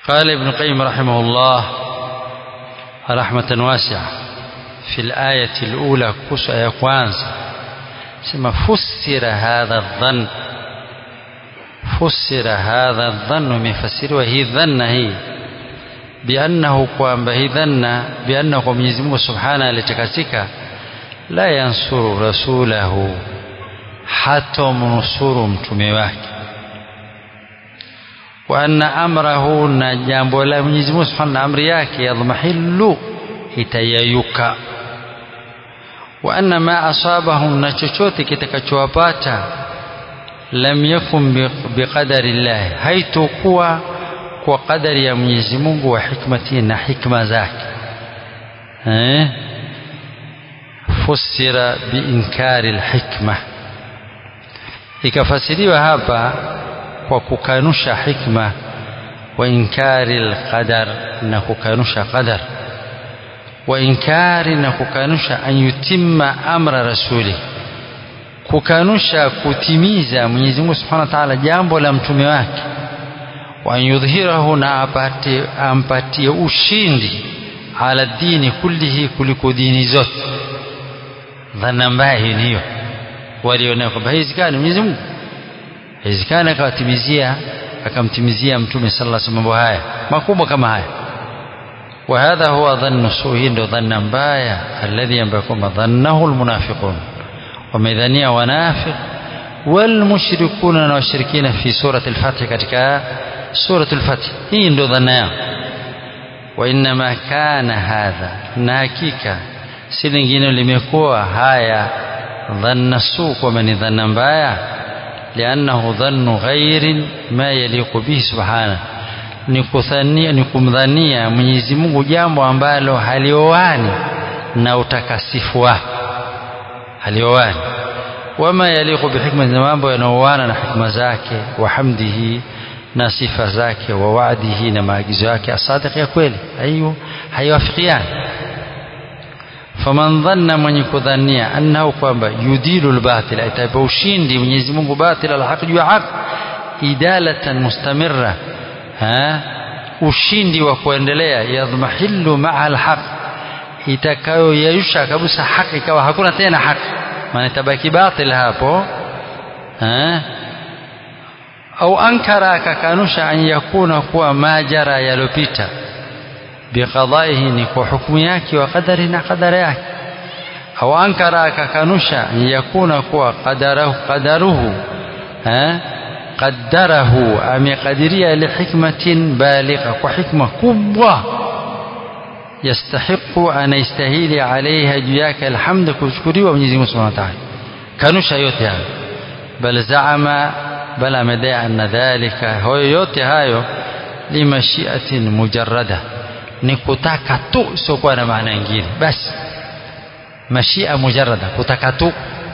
قال ابن القيم رحمه الله رحمة واسعة في الآية الأولى كوس آية كوانزا سما فسر هذا الظن فسر هذا الظن مفسر وهي ظن هي بأنه kwamba hii dhanna بأنه kwa Mwenyezi Mungu Subhanahu alitakasika la yansuru rasulahu hatomnusuru mtume wake wa anna amrahu na jambo la Mwenyezi Mungu Subhanahu amri yake yadhmahillu itayayuka wa anna ma asabahum na chochote kitakachowapata lam yakun biqadari llahi haitokuwa kwa kadari ya Mwenyezi Mungu wa hikmati na hikma zake eh fusira biinkari alhikma ikafasiriwa hapa kwa kukanusha hikma wa inkari alqadar na kukanusha qadar wa inkari na kukanusha an yutimma amra rasuli kukanusha kutimiza Mwenyezi Mungu Subhanahu wa Ta'ala jambo la mtume wake wa an yudhhirahu na apate ampatie ushindi ala dini kullihi kuliko dini zote dhana mbaya hii hiyo walionao kwamba haiwezekani Mwenyezi Mungu haiwezekani akawatimizia akamtimizia mtume sallallahu alaihi wasallam haya makubwa kama haya وهذا هو ظن سوء ndo dhanna mbaya alladhi ambayo kwamba dhannahu almunafiqun wamedhania wanafiq walmushrikuna na washirikina fi surati al-fath katika surati al-fath hii ndo dhanna yao wa inma kana hadha na hakika si lingine limekuwa haya dhanna suu kwamba ni dhanna mbaya liannahu dhannu ghairin ma yaliqu bihi subhanahu ni kuthania ni kumdhania Mwenyezi Mungu jambo ambalo halioani na utakasifu wake halioani wama yaliqu bihikma na mambo yanaoana na hikma zake wa hamdihi na sifa zake wa waadihi na maagizo yake asadiq ya kweli hayo haiwafikiani faman dhanna mwenye kudhania annahu kwamba yudilu albatil ataipa ushindi Mwenyezi Mungu batil alhaq juu ya haq idalatan mustamirra ha ushindi wa kuendelea yadhmahillu maa alhaq itakayoyayusha kabisa haki ikawa hakuna tena haki maana itabaki batil hapo ha au ankara akakanusha an yakuna kuwa majara yalopita biqadaihi ni kwa hukumu yake wa qadari na qadara yake au ankara akakanusha an yakuna kuwa qadarahu qadaruhu ha qaddarahu amekadiria lihikmatin baligha kwa hikma kubwa yastahiqu anaistahili alaiha juu yake alhamdu kushukuriwa Mwenyezi Mungu Subhanahu wa Ta'ala kanusha yote hayo bal zaama bal amedai anna dhalika hayo yote hayo limashiatin mujarrada ni kutaka tu siokuwa na maana nyingine basi mashia mujarrada kutaka tu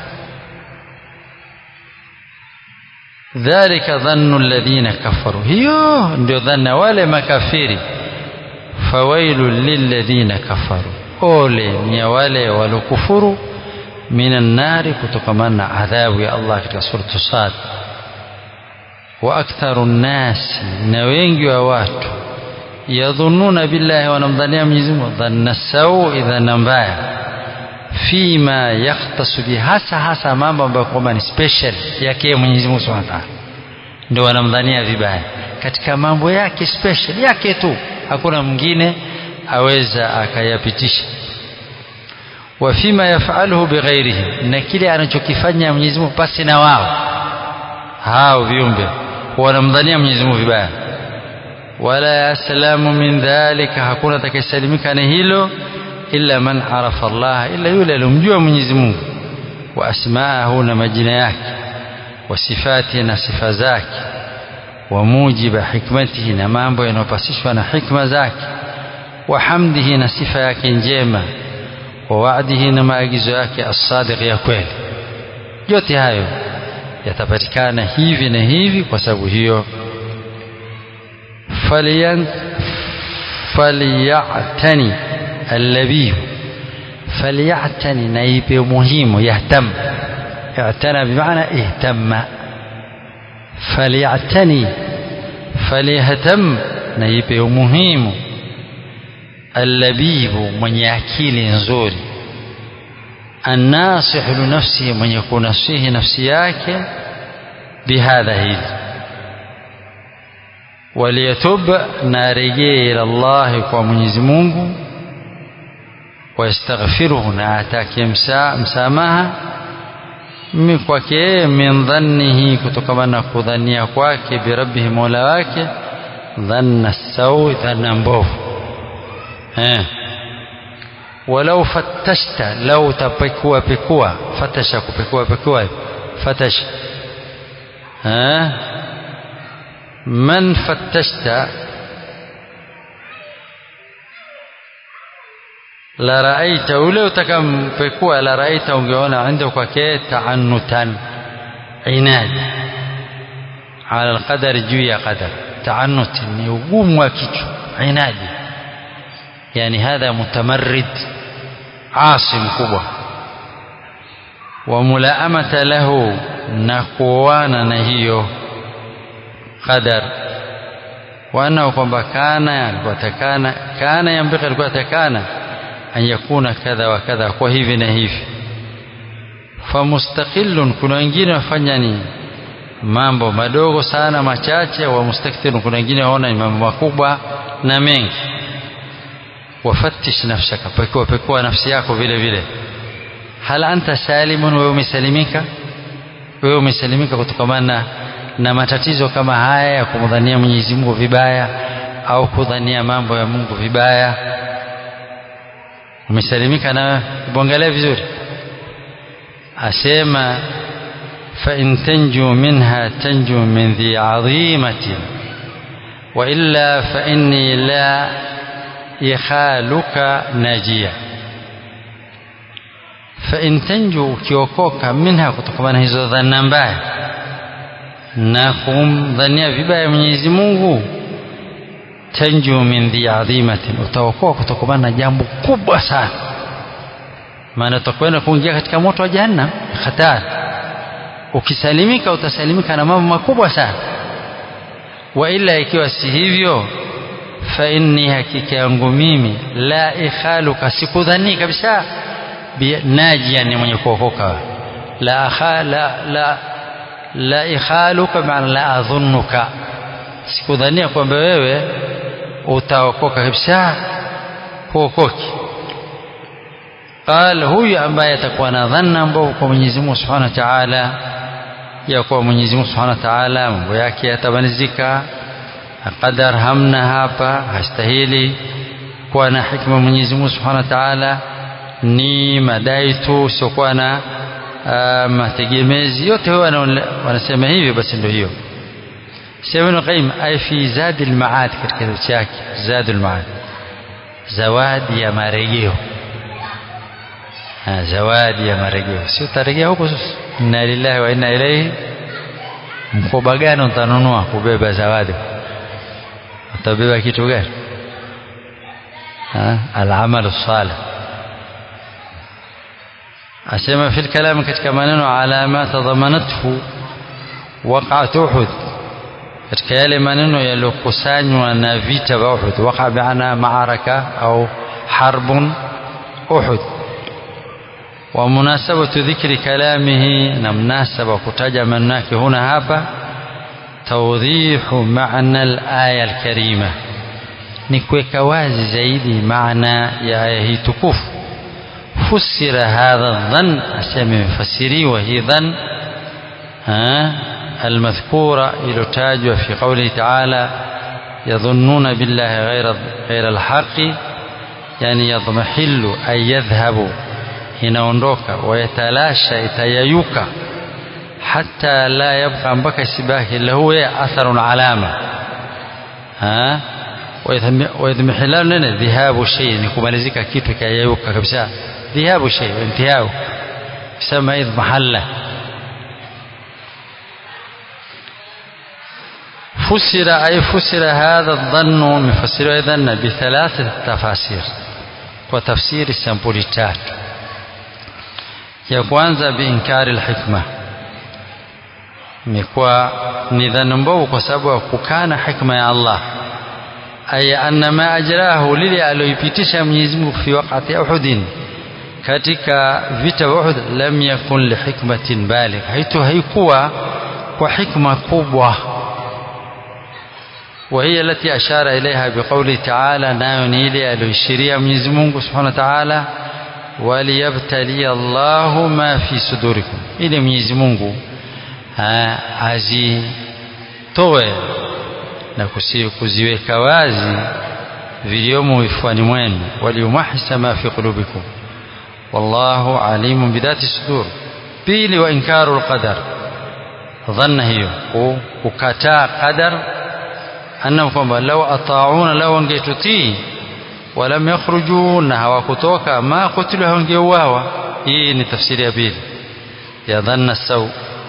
dhalika dhannu alladhina kafaru hiyo ndio dhanna wale makafiri fawailu lilladhina kafaru ole ni wale walokufuru minan nari kutokamana na adhabu ya Allah katika suratu Sad wa aktharu nnasi na wengi wa watu yadhunnuna billahi wanamdhania Mwenyezi Mungu dhanna sau idhana mbaya fima yakhtasu bi hasa hasa mambo ambayo kwamba ni special yake Mwenyezi Mungu Subhanahu wa Ta'ala ndio wanamdhania vibaya katika mambo yake special yake tu hakuna mwingine aweza akayapitisha wa fima yafaluhu bighairihi na kile anachokifanya Mwenyezi Mungu pasi na wao hao viumbe wanamdhania Mwenyezi Mungu vibaya wala yaslamu min dhalika hakuna atakayesalimika na hilo illa man arafa Allah illa yule alomjua Mwenyezi Mungu wa asmaahu na majina yake wa sifati na sifa zake wa mujiba hikmatihi na mambo yanayopasishwa na hikma zake wa hamdihi na sifa yake njema wa waadihi na maagizo yake as-sadiq ya kweli yote hayo yatapatikana hivi na hivi kwa sababu hiyo faliyan faliyatani allabihu faliyatani na ipe muhimu yahtam اعتنى بمعنى اهتم فليعتني فليهتم na ipe umuhimu allabibu mwenye akili nzuri annasihu linafsihi mwenye kunasihi nafsi yake bihadha hili waliyatub na arejee ila llahi kwa mwenyezi mungu wayastaghfiruhu na atake msa, msamaha mi kwake min dhannihi kutokana na kudhania kwake birabbihi mola wake dhanna sawi dhanna mbovu eh. walau fattashta lau tapekua pekua fatasha kupekua pekua fatasha eh. man fattashta la raaita ule utakampekua la raaita ungeona عنده kwake taanutan inadi ala alqadari juu ya qadar taanut ni ugumu wa kichwa inadi yani hadha mutamarrid asi mkubwa wa mulaamata lahu na kuoana na hiyo qadar waanao kwamba kana alikuwa takana kana yambika alikuwa takana an yakuna kadha wa kadha kwa hivi na hivi famustaqillun kuna wengine wafanya ni mambo madogo sana machache wa mustakthirun kuna wengine waona ni mambo makubwa na mengi wafattish nafsaka pekua pekua nafsi yako vile vile hal anta salimun wewe umesalimika wewe umesalimika kutokamana na matatizo kama haya ya kumdhania Mwenyezi Mungu vibaya au kudhania mambo ya Mungu vibaya umesalimika na bongelea vizuri asema fa in tanju minha tanju min dhi adhimatin wa illa fa inni la ikhaluka najia fa in tanju ukiokoka minha kutokana na hizo dhana mbaya na kumdhania vibaya Mwenyezi Mungu tanju min dhi adhimatin utaokoa kutokana na jambo kubwa sana maana utakwenda kuingia katika moto wa jahannam hatari ukisalimika utasalimika na mambo makubwa sana wa ila ikiwa si hivyo fa inni hakika yangu mimi la ikhaluka sikudhani kabisa najia ni mwenye kuokoka la akha la la la ikhaluka maana la adhunnuka sikudhania kwamba wewe utaokoka kabisa huokoki qal huyu ambaye atakuwa na dhanna mbovu kwa Mwenyezi Mungu Subhanahu wa Ta'ala ya kuwa Mwenyezi Mungu Subhanahu wa Ta'ala mambo yake yatabanizika qadar hamna hapa hastahili kuwa na hikma Mwenyezi Mungu Subhanahu wa Ta'ala ni madai tu siokuwa na uh, mategemezi yote huwa wanasema hivi basi ndio hiyo sema Ibn Qayyim ay fi Zad al-Ma'ad katika kitabu chake Zad al-Ma'ad zawadi ya marejeo zawadi ya marejeo sio tarejea huko sasa inna lillahi wa inna ilaihi mkoba gani utanunua kubeba zawadi utabeba kitu gani al-amal salih asema fi kalam katika maneno ala ma tadhamanathu waqa'at uhud katika yale maneno yaliyokusanywa na vita vya Uhud waqa bi'ana ma'araka au harbun Uhud ومناسبة ذكر كلامه نمناسبة كتاجة مناك هنا هابا توضيح معنى الآية الكريمة نكويك وازي زيدي معنى يا آية تكوف فسر هذا الظن أسمي فسري وهي ظن ها المذكورة إلى تاج في قوله تعالى يظنون بالله غير غير الحق يعني يضمحل أي يذهب inaondoka wayatalasha itayayuka hata la yabqa mpaka isibaki lahu ya atharun alama ha ويضمحلال لنا ذهاب شيء ni kumalizika kitu kayayuka kabisa ذهاب شيء انتهاء يسمى اضمحله فسر أي فسر هذا الظن من فسر أيضا بثلاثة تفاسير وتفسير السمبولي tatu ya kwanza biinkari alhikma ni kwa ni dhana mbovu kwa sababu ya kukana hikma ya Allah ay anna ma ajrahu lile aliyoipitisha Mwenyezi Mungu fi waqati Uhud katika vita vya Uhud lam yakun li hikmatin baligh haito haikuwa kwa hikma kubwa وهي التي أشار إليها بقوله تعالى نايونيلي الوشرية من زمونه سبحانه وتعالى وليبتلي الله ما في صدوركم إلى من زمونه azitoe na kuziweka wazi viliomo vifuani mwenu waliyumahisa ma fi qulubikum wallahu alimun bidhati sudur pili wa inkaru lqadar dhanna hiyo kukataa qadar annahum kwamba lau atauna lau wangetutii walam yakhruju na hawakutoka ma kutilu hawangeuawa hii ni tafsiri ya pili ya dhanna sau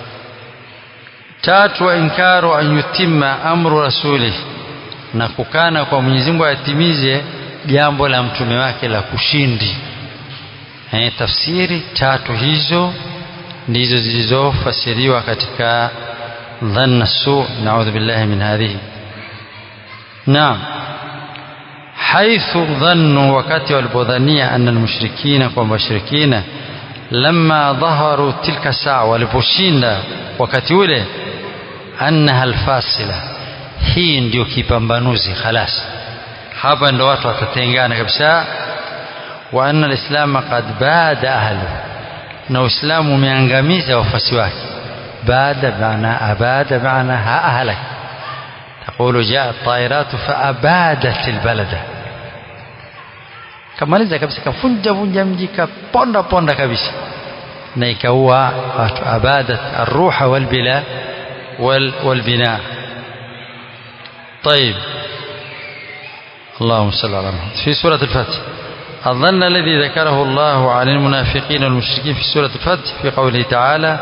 tatu wa inkaru an yutimma amru rasulih na kukana kwa Mwenyezi Mungu atimize jambo la mtume wake la kushindi eh, tafsiri tatu hizo ndizo zilizofasiriwa katika dhanna su naudhu billahi min hadhihi naam haithu dhannu wakati walipodhania anna almushrikina kwa mushrikina lamma dhaharu tilka saa waliposhinda wakati ule annaha alfasila hii ndio kipambanuzi khalas hapa ndo watu watatengana kabisa wa anna alislama qad bada ahlu na uislamu umeangamiza wafasi wake bada maana abada maana ha ahlak تقول جاء الطائرات فأبادت البلد kamaliza kabisa kafunja vunja mji kaponda ponda kabisa na ikaua watu abadat arruha walbila والبناء طيب اللهم صل على محمد في سورة الفتح الظن الذي ذكره الله عن المنافقين والمشركين في سورة الفتح في قوله تعالى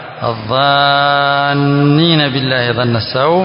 الظانين بالله ظن السوء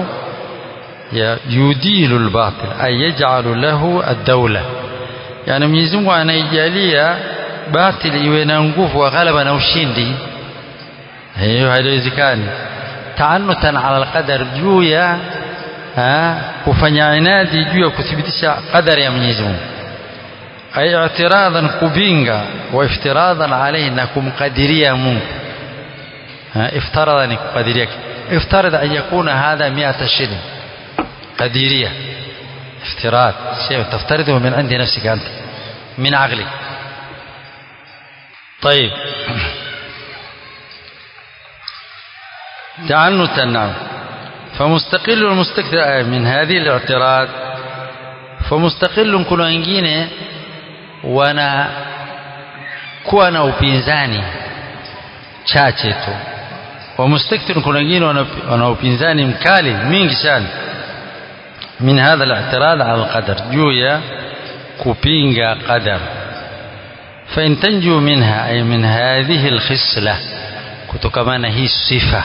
يديل الباطل أي يجعل له الدولة يعني Mwenyezi Mungu anaijalia batili iwe na nguvu wa ghalaba na ushindi hiyo haiwezekani taanutan ala alqadar juu ya kufanya inadi juu ya kuthibitisha qadari ya Mwenyezi Mungu ay i'tiradan kubinga wa iftiradan alayhi na kumkadiria Mungu iftarada ni kukadiria iftarada an yakuna hadha 100 shilling قديرية افتراض شيء تفترضه من عند نفسك أنت من عقلك طيب تعنتا نعم فمستقل المستكثر من هذه الاعتراض فمستقل kuna wengine wana kuwa na upinzani chache tu wa mustakthir kuna wengine wana upinzani mkali mingi sana من هذا الاعتراض على القدر جويا كوبينغا قدر فإن تنجو منها أي من هذه الخصلة كتكمان هي الصفة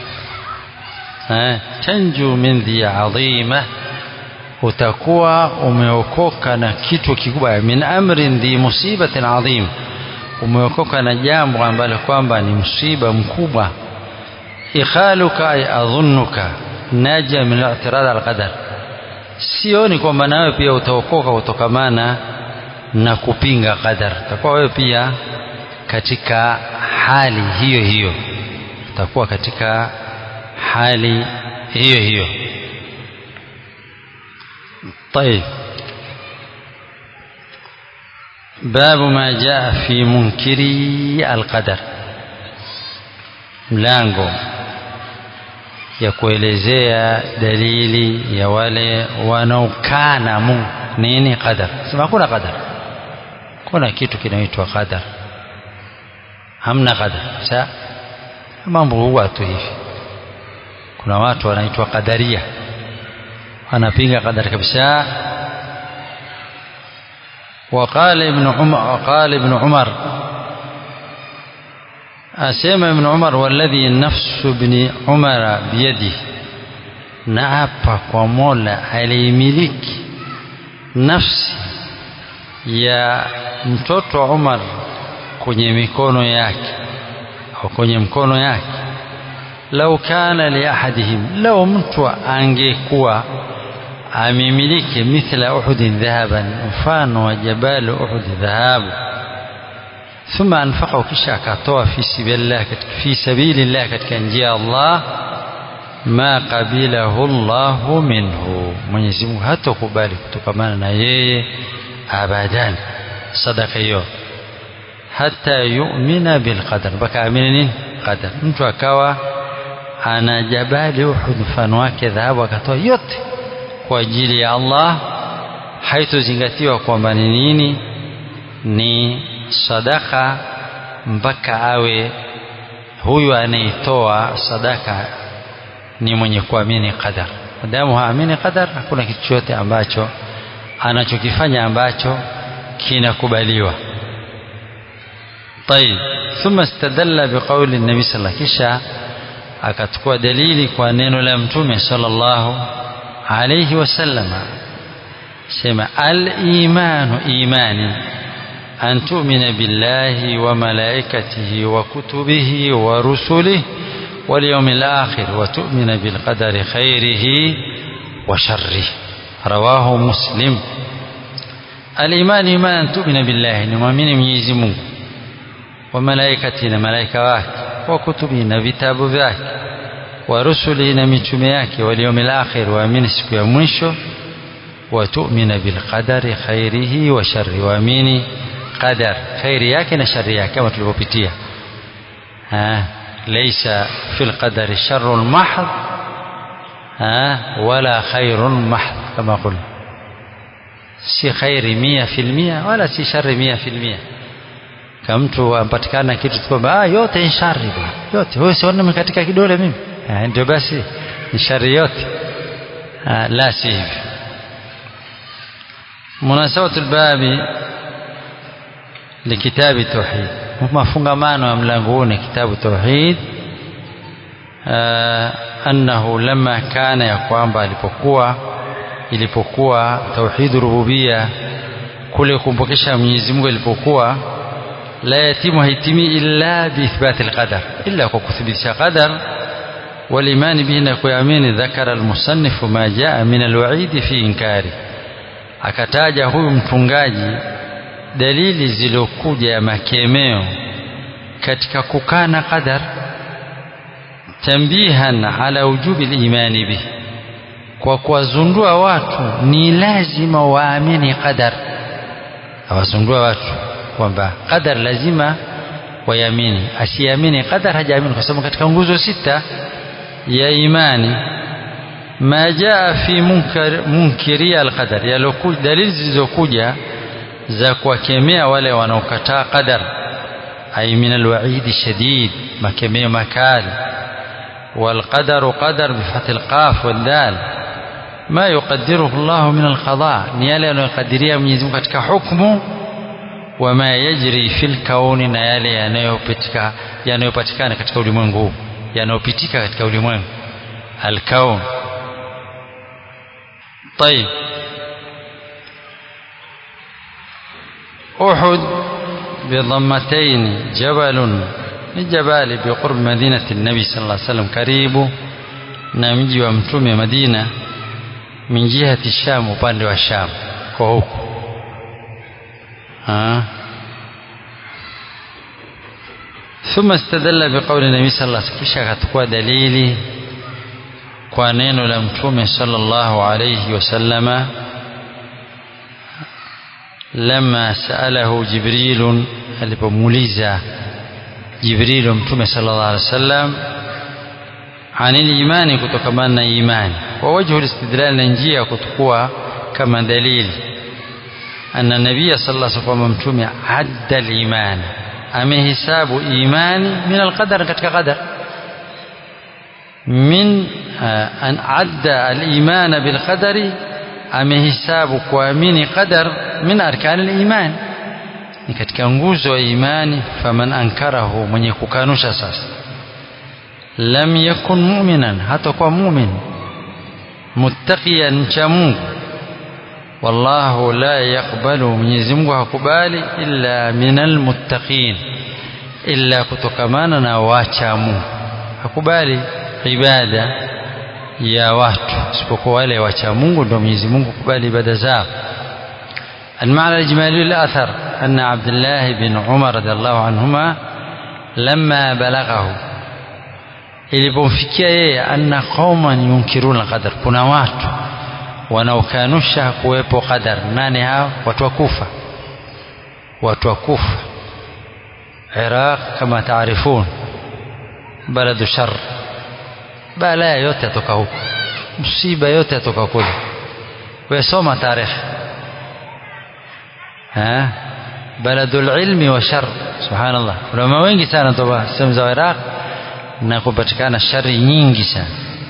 تنجو من ذي عظيمة utakuwa umeokoka na kitu kikubwa min amrin dhi musibatin adhim umeokoka na jambo ambalo kwamba ni msiba mkubwa ikhaluka ay adhunnuka naja min al-i'tirad al-qadar sioni kwamba nawe pia utaokoka kutokamana na kupinga qadar utakuwa wewe pia katika hali hiyo hiyo utakuwa katika hali hiyo hiyo طيب باب ما جاء في منكري القدر mlango ya kuelezea dalili ya wale wanaokana Mungu nini qadar sema hakuna qadar kuna kitu kinaitwa qadar hamna qadar sa mambo huwa tu hivi kuna watu wanaitwa qadaria wanapinga qadar kabisa وقال ابن عمر وقال ابن عمر asema ibn Umar walladhi nafsu ibn Umar biyadi naapa kwa Mola aliyemiliki nafsi ya mtoto Umar kwenye mikono yake au kwenye mkono yake lau kana li ahadihim lau mtu angekuwa amemiliki mithla uhudi dhahaban mfano wa jabal uhudi dhahabu thumma anfaqahu kisha akatoa fi sabilillah fi sabilillah katika njia ya Allah ma qabilahu Allahu minhu Mwenyezi Mungu hatokubali kutokamana na yeye abadan sadaka hiyo hata yu'mina bil qadar mpaka amini nini qadar mtu akawa ana jabali Uhud mfano wake dhahabu akatoa yote kwa ajili ya Allah haitozingatiwa kwamba ni nini ni sadaka mpaka awe huyu anaitoa sadaka ni mwenye kuamini qadar madamu haamini qadar hakuna kitu chochote ambacho anachokifanya ambacho kinakubaliwa طيب ثم استدل بقول النبي صلى الله عليه وسلم kisha akachukua dalili kwa neno la mtume sallallahu alayhi wasallama sema al-imanu imani an tu'mina billahi wa malaikatihi wa kutubihi wa rusulihi wal yawmil akhir wa tu'mina bil qadari khairihi wa sharrihi rawahu muslim al-iman iman an tu'mina billahi ni muamini Mwenyezi Mungu wa malaikati na malaika wake wa kutubihi na vitabu vyake wa rusuli na mitume yake wal yawmil akhir waamini siku ya mwisho wa tu'mina bil qadari khairihi wa sharri waamini qadar khairi yake na shari yake kama tulivyopitia laysa fil qadari sharrun mahd wala khairun mahd kama qulna si khairi mia fil mia wala si shari mia fil mia kama mtu ampatikana kitu kwamba ah yote ni shari bwana yote wewe siona katika kidole mimi ndio basi ni shari yote la si hivi munasabatul babi likitabi tauhid mafungamano ya mlango huu ni kitabu tauhid annahu lama kana ya kwamba alipokuwa ilipokuwa tauhid rububia kule kumpokesha Mwenyezi Mungu ilipokuwa la yatimu haitimi illa biithbati alqadar illa kwa kuthibitisha qadar والايمان به نكوامين ذكر المصنف ما جاء من الوعيد في انكاره akataja huyu mtungaji dalili zilizokuja ya makemeo katika kukana qadar tambihan ala wujubi al-imani bih kwa kuwazundua watu ni lazima waamini qadar awazundua watu kwamba qadar lazima wayamini asiamini qadar hajaamini kwa sababu katika nguzo sita ya imani ma jaa fi munkar munkiria alqadar yalokuja dalili zilizokuja za kuwakemea wale wanaokataa qadar ay min alwaidi shadid makemeo makali والقدر قدر بفتح القاف والدال ما يقدره الله من القضاء نيالي أنه يقدريها من يزمك katika حكمه وما يجري في الكون na yale yanayopitika yanayopatikana katika ulimwengu huu yanayopitika katika ulimwengu alkaun طيب أحد بضمتين جبل جبال بقرب مدينة النبي صلى الله عليه وسلم قريب نمجي ومتوم مدينة من جهة الشام upande wa Sham kwa huku ثم استدل بقول النبي صلى الله عليه وسلم kisha akachukua dalili kwa neno la mtume sallallahu alayhi wasallama lama saalahu jibril alipomuuliza jibril mtume sallallahu alayhi wasallam anil imani kutokamana na imani wa wajhu alistidlal na njia kutukua kama dalili anna nabiyya sallallahu alayhi wasallam mtume adda al-iman amehisabu imani min al-qadar katika qadar min an adda al-iman bil qadari amehisabu kuamini qadar min arkan al-iman ni katika nguzo ya imani faman ankarahu mwenye kukanusha sasa lam yakun mu'minan hata kwa mu'min muttaqiyan mcha Mungu wallahu la yaqbalu Mwenyezi Mungu hakubali illa minal muttaqin illa kutokamana na wacha Mungu hakubali ibada ya watu isipokuwa wale wacha Mungu ndio Mwenyezi Mungu kubali ibada zao المعنى الإجمالي للأثر أن عبد الله بن عمر رضي الله عنهما لما بلغه ilipomfikia yeye anna qauman yunkiruna qadar kuna watu wanaokanusha kuwepo qadar nani hao watu wa kufa watu wa kufa iraq kama taarifun baladu shar balaa yote yatoka huko msiba yote yatoka kule wesoma tarehe baladul ilmi wa shar subhanallah ulama wengi sana toba sehemu za iraq na kupatikana shari nyingi sana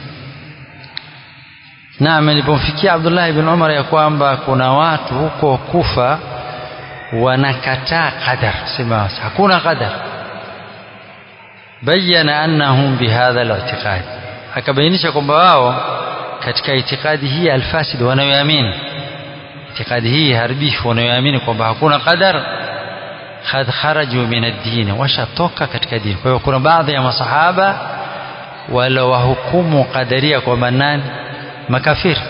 naam ilipomfikia Abdullah ibn Umar ya kwamba kuna watu huko Kufa wanakataa qadar sema hakuna qadar bayana annahum bihadha al-i'tiqad akabainisha kwamba wao katika itikadi hii alfasid wanayoamini itikadi hii haribifu wanayoamini kwamba hakuna qadar qad kharaju min ad-din washatoka katika dini kwa hiyo kuna baadhi ya masahaba wala wahukumu qadaria kwamba nani makafiri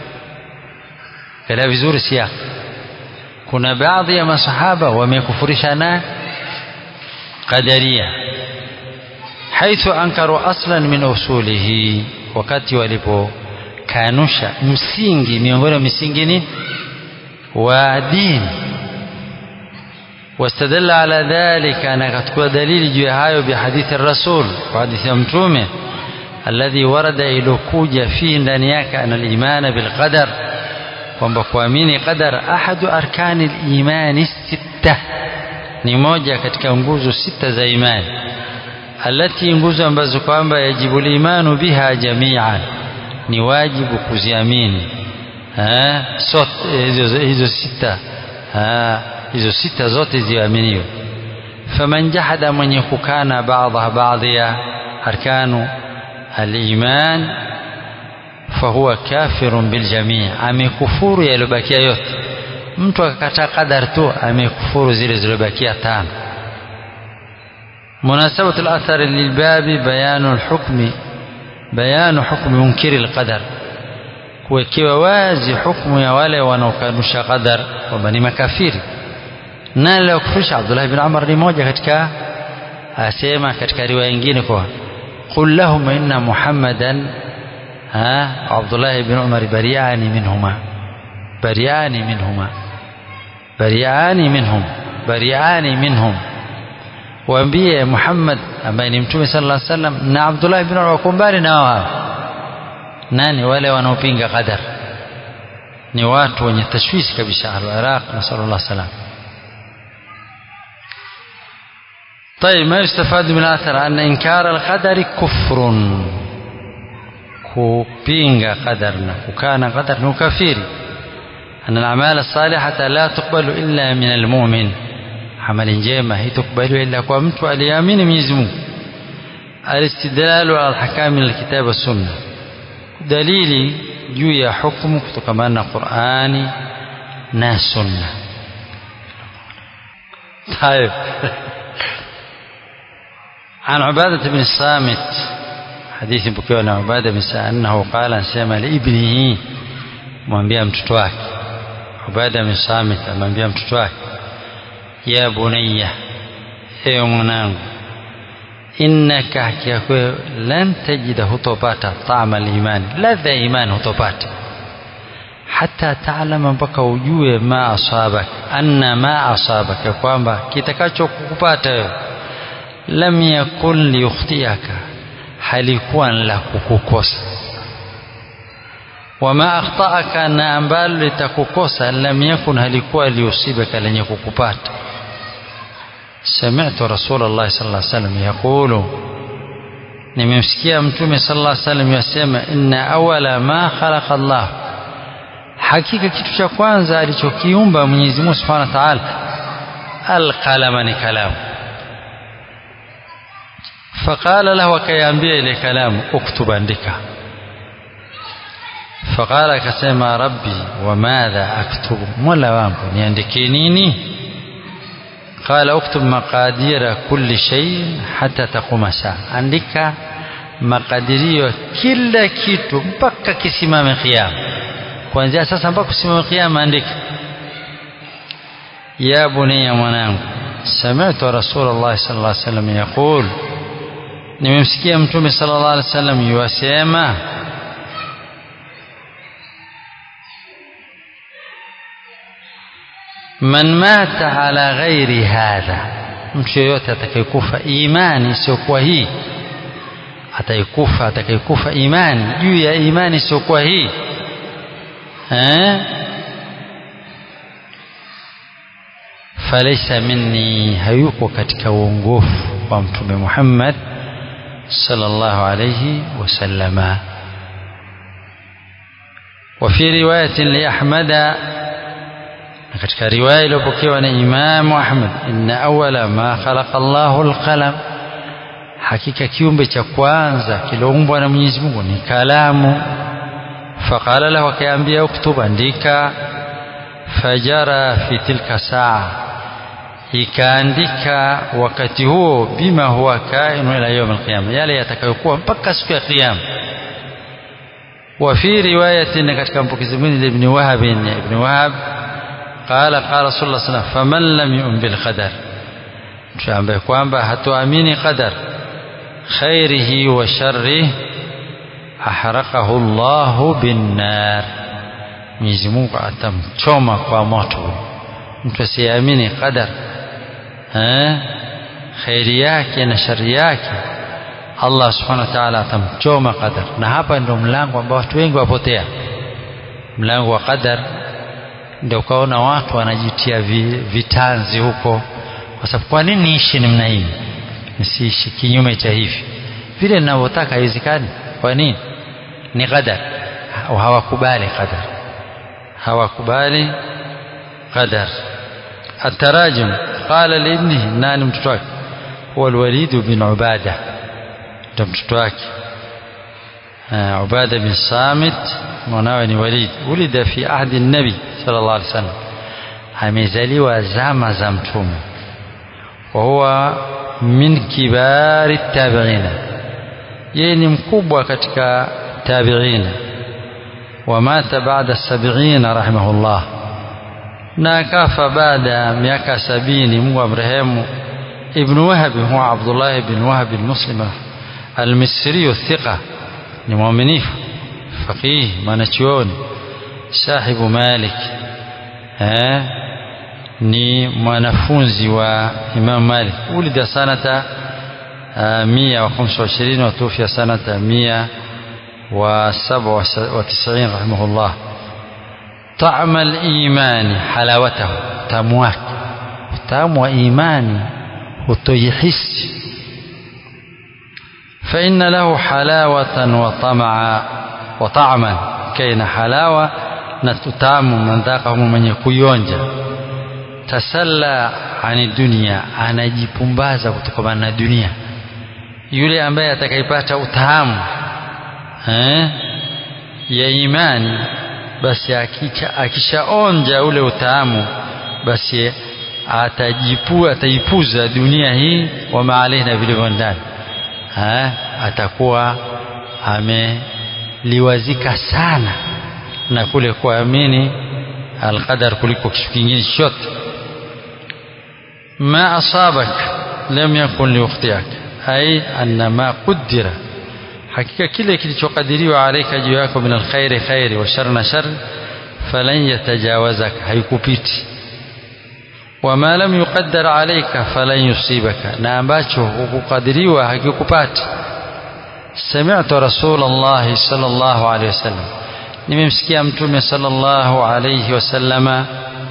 kala vizuri siya kuna baadhi ya masahaba wamekufurisha na qadaria haithu ankaru aslan min usulihi wakati walipokanusha msingi miongoni mwa misingi ni wa dini واستدل على ذلك أنا كتكون دليل جهايو بحديث الرسول وحديث أمتومه الذي ورد إلى كوجة فيه ndaniaka أن الإيمان بالقدر kwamba kuamini qadar ahadu arkani limani sita ni moja katika nguzo sita za imani alati nguzo ambazo kwamba yajibu limanu biha jamian ni wajibu kuziamini hizo, hizo sita ha, hizo sita zote ziaminiwe faman jahada mwenye kukana baadha baadhi ya arkanu aliman fahuwa kafirun biljamii amekufuru yaliyobakia yote mtu akakataa qadar tu amekufuru zile zilizobakia tano مناسبة الأثر للباب بيان الحكم بيان حكم منكر القدر kuwekewa wazi hukumu ya wale wanaokanusha qadar kwamba ni makafiri nani aliyokufurisha Abdullah ibn Umar ni moja katika asema katika riwaya nyingine kwa qul lahum inna muhammadan ha Abdullah ibn Umar bariani minhuma bariani minhuma bariani minhum bariani minhum waambie Muhammad ambaye ni mtume sallallahu alaihi wasallam na Abdullah ibn Umar wako mbali na wao nani wale wanaopinga qadar ni watu wenye tashwishi kabisa al-Iraq nasallallahu salam طيب ما يستفاد من الأثر أن إنكار القدر كفر kupinga qadar na kukana qadar ni ukafiri أن الأعمال الصالحة لا تقبل إلا من المؤمن amali njema hitukubaliwa ila kwa mtu aliyeamini Mwenyezi Mungu alistidlalu ala alhakami alkitab sunna dalili juu ya hukumu kutokamana na Qur'ani na sunna طيب عن عبادة بن الصامت حديث بكيو عن عبادة بن الصامت أنه قال سيما لابنه mwambia mtoto wake Ubada bin Samit amwambia mtoto wake ya bunayya ewe mwanangu innaka hakika kwe lan tajida hutopata taama limani ladha ya imani hutopata hata taalama mpaka ujue ma asabak anna ma asabak ya kwamba kitakacho kukupata wewe lam yakun liyukhtiaka halikuwa la kukukosa wama akhtaaka na ambalo litakukosa lam yakun halikuwa liusibaka lenye kukupata سمعت رسول الله صلى الله عليه وسلم يقول nimemsikia mtume sallallahu alaihi wasallam yasema inna awala ma khalaqa Allah hakika kitu cha kwanza alichokiumba Mwenyezi Mungu Subhanahu wa Ta'ala alqalama ni kalamu faqala lahu akayambia ile kalamu uktub andika faqala akasema rabbi wa madha aktubu mola wangu niandikie nini قال اكتب مقادير كل شيء حتى تقوم الساعة andika makadirio kila kitu mpaka kisimame kiyama kuanzia sasa mpaka kusimama kiyama andika ya bunayya mwanangu sami'tu rasulullah sallallahu alaihi wasallam yaqul nimemsikia mtume sallallahu alaihi wasallam yuwasema man mata ala ghairi hadha mtu yeyote atakayekufa imani isiyokuwa hii ataikufa atakayekufa imani juu ya imani isiyokuwa hii eh falaysa minni hayuko katika uongofu wa mtume Muhammad sallallahu alayhi wasallama وفي رواية لأحمد katika riwaya iliyopokewa na Imamu Ahmad inna awala ma khalaqa Allahu alqalam hakika kiumbe cha kwanza kiloumbwa na Mwenyezi Mungu ni kalamu faqala lahu akaambia uktub andika fajara fi tilka saa ikaandika wakati huo bima huwa kainu ila yawm alqiyama yale yatakayokuwa mpaka siku ya kiyama وفي رواية katika mpokezi mwingine ibn Wahab ibn Wahab قال قال رسول الله صلى الله عليه وسلم فمن لم يؤمن بالقدر tuambaye kwamba hatuamini qadar khairihi wa sharrihi ahraqahu Allahu binnar Mwenyezi Mungu atamchoma kwa moto mtu asiyeamini qadar eh khairi yake na shari yake Allah subhanahu wa ta'ala atamchoma qadar na hapa ndio mlango ambao watu wengi wapotea mlango wa qadar ndio ukaona watu wanajitia vitanzi huko kwa sababu kwa nini niishi namna hii nisiishi kinyume cha hivi vile ninavyotaka haiwezekani kwa nini ni qadar hawakubali qadar hawakubali qadar التراجم قال لابنه نان متوك هو الوليد بن عبادة متوك عبادة بن صامت mwanawe وليد ولد في عهد النبي صلى الله عليه وسلم amezaliwa zama za mtume wahuwa min kibari tabiina yeye ni mkubwa katika tabiina wamata baada sabiina rahimahullah na akafa baada ya miaka sabini mungu amrehemu ibn wahabi huwa abdullah ibn wahab almuslim almisri الثقة ni mwaminifu faqih mwanachuoni sahibu malik eh ni mwanafunzi wa Imam Malik ulida sanata mia wa khamsa wa ishirini watufia sanata mia wa saba wa tisini rahimahullah طعم الإيمان حلاوته تمواك tamu wa imani hutoihisi فإن له حلاوة وطمعا وطعما كين حلاوة نتتام من ذاقه من يكويونجا tasalla ani dunia anajipumbaza kutokana na dunia yule ambaye atakayepata utahamu eh, ya imani basi akicha, akishaonja ule utahamu basi atajipua ataipuza dunia hii wa maalehi na vilivyo ndani eh, atakuwa ameliwazika sana na kule kuamini alqadar kuliko kitu kingine chochote ما أصابك لم يكن ليخطئك أي أن ما قدر حقيقة كل kilichokadiriwa عليك juu yako min alkhairi khairi wa shar na shar falan yatajawazak haikupiti wama lam yuqaddar alayka falan yusibaka na ambacho hukukadiriwa hakikupati sami'tu rasulullah sallallahu alayhi wasallam nimemsikia mtume sallallahu alayhi wasallama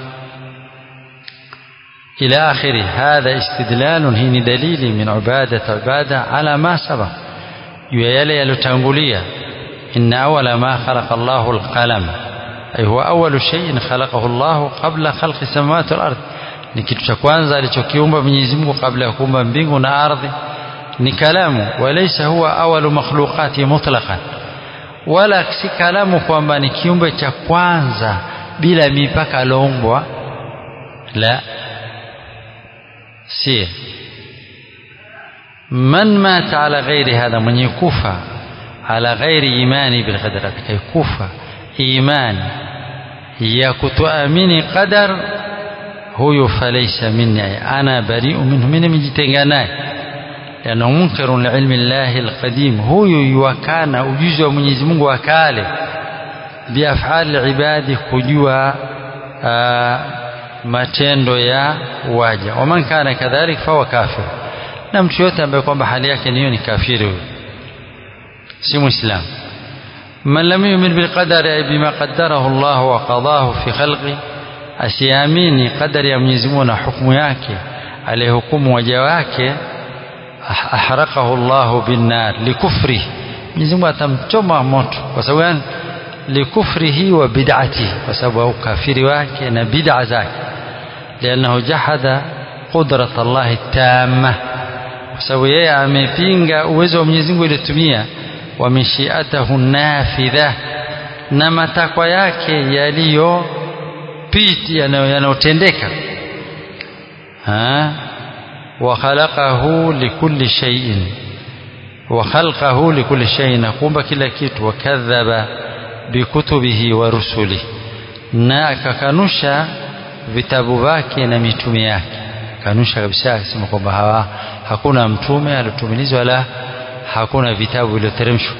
إلى آخره هذا استدلال هي دليل من عبادة عبادة على ما سبق يلي يلتنقلية إن أول ما خلق الله القلم أي هو أول شيء خلقه الله قبل خلق السماوات والأرض ni kitu cha kwanza alichokiumba Mwenyezi Mungu kabla ya kuumba mbingu na ardhi ni kalamu walaysa huwa awalu makhluqati mutlaqan wala si kalamu kwamba ni kiumbe cha kwanza bila mipaka alioumbwa la si man mata ala ghairi hadha mwenye kufa ala ghairi imani bilqadar atakayekufa imani ya kutoamini qadar huyu falaisa minni ana bariu minhu mimi nimejitenga naye yana munkarun liilmi llahi alqadim huyu yuwakana ujuzi wa Mwenyezi Mungu wa kale biafali ibadi kujua matendo ya waja waman kana kadhalik fahuwa kafir na mtu yote ambaye kwamba hali yake niyo ni kafiri huyo si muislamu man lam yumin bilqadari ay bima qaddarahu Allah wa qadahu fi khalqi asiamini qadari ya Mwenyezi Mungu na hukumu yake aliyehukumu waja wake ahraqahu Allah binnar likufri Mwenyezi Mungu atamchoma moto kwa sababu gani likufrihi wa bid'atihi kwa sababu ya ukafiri wake na bid'a zake لأنه جحد قدرة الله التامة kwa sababu yeye amepinga uwezo wa Mwenyezi Mungu iliyotumia wa mishiatahu nafidha na matakwa yake yaliyo piti yanayotendeka wa khalaqahu likulli shay'in wa khalqahu likulli shay'in kumba kila kitu wakadhaba bikutubihi wa rusuli na akakanusha vitabu vyake na mitume yake kanusha kabisa akisema kwamba hawa hakuna mtume aliotumilizwa wala hakuna vitabu vilivyoteremshwa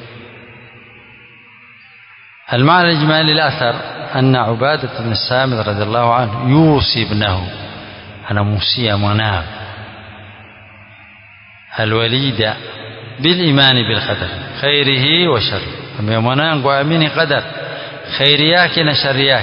المعنى الإجمالي الأثر أن عبادة بن الصامت رضي الله عنه يوصي ابنه أنا موصي مناه الوليد بالإيمان بالقدر خيره وشره أما مناه وأمين قدر خيرياك نشرياك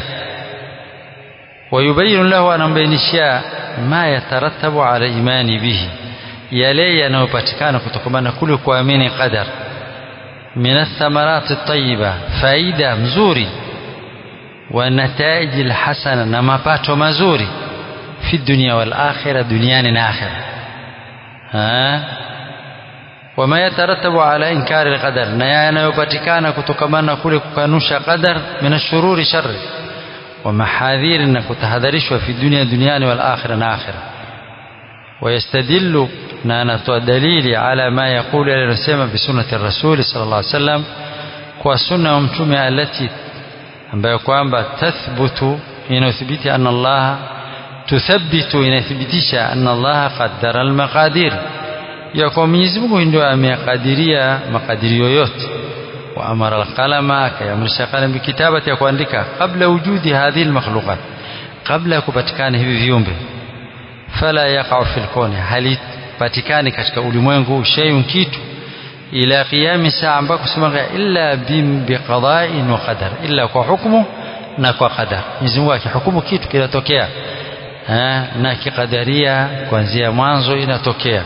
ويبين له أن بينشيا ما يترتب على الإيمان به yale yanayopatikana kutokana kule kuamini qadar min athamarat at-tayyiba faida mzuri wa nataij alhasana na mapato mazuri fi dunya wal akhirah duniani na akhirah ha wama yatarattabu ala inkari alqadar na yanayopatikana kutokana kule kukanusha qadar min ashururi sharri wa mahadhir na kutahadharishwa fi dunya duniani wal akhirah na akhirah ويستدل na anatoa dalili ala ma yaqulu aliyosema bi sunnati rasuli sallallahu alaihi wasallam kwa sunna ya mtume alati ambayo kwamba tathbutu inathibiti anna Allah tuthabbitu inathibitisha anna Allah qaddara almaqadir ya kwa Mwenyezi Mungu ndio amekadiria makadirio yote wa amara alqalama akayamrisha qalam bikitabati ya kuandika kabla wujudi hadhihi almakhluqat kabla ya kupatikana hivi viumbe fala yaqa'u fil kuni halipatikani katika ulimwengu shay'un kitu ila qiyami saa ambako sema illa biqada'in wa qadar illa kwa hukumu na kwa qadar Mwenyezi Mungu akihukumu kitu kinatokea na kikadaria kuanzia mwanzo inatokea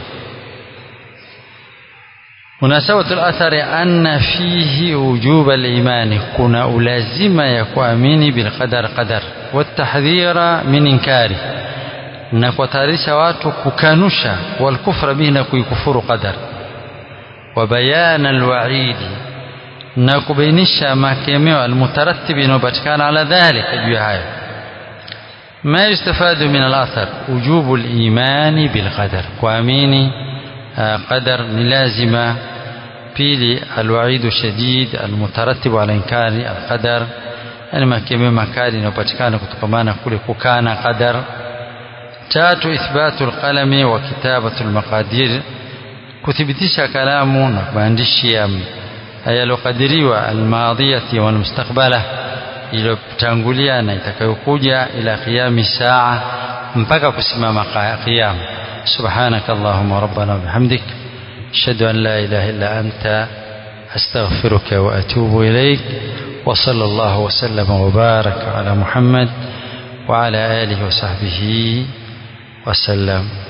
مناسبة الأثر أن فيه وجوب الإيمان كنا ألازم يكوامين بالقدر قدر والتحذير من إنكاره na kuwatayarisha watu kukanusha walkufra bihi na kuikufuru qadar wa bayana alwaidi na kubainisha makemeo almutarattibi inayopatikana ala dhalika juu ya hayo ما يستفاد من الأثر وجوب الإيمان بالقدر kuamini قدر لازمة pili الوعيد الشديد المترتب على إنكار القدر yani makemeo makali inayopatikana kutokamana kule kukana qadar tatu ithbatu alqalami wa kitabatu almaqadir kuthibitisha kalamu na maandishi yaliyokadiriwa almadhiyati wal mustaqbala iliyotangulia na itakayokuja ila qiyami saa mpaka kusimama qiyama subhanaka allahumma rabbana bihamdik ashhadu an la ilaha illa anta astaghfiruka wa atubu ilaik وصلى الله وسلم وبارك على محمد وعلى آله وصحبه وسلم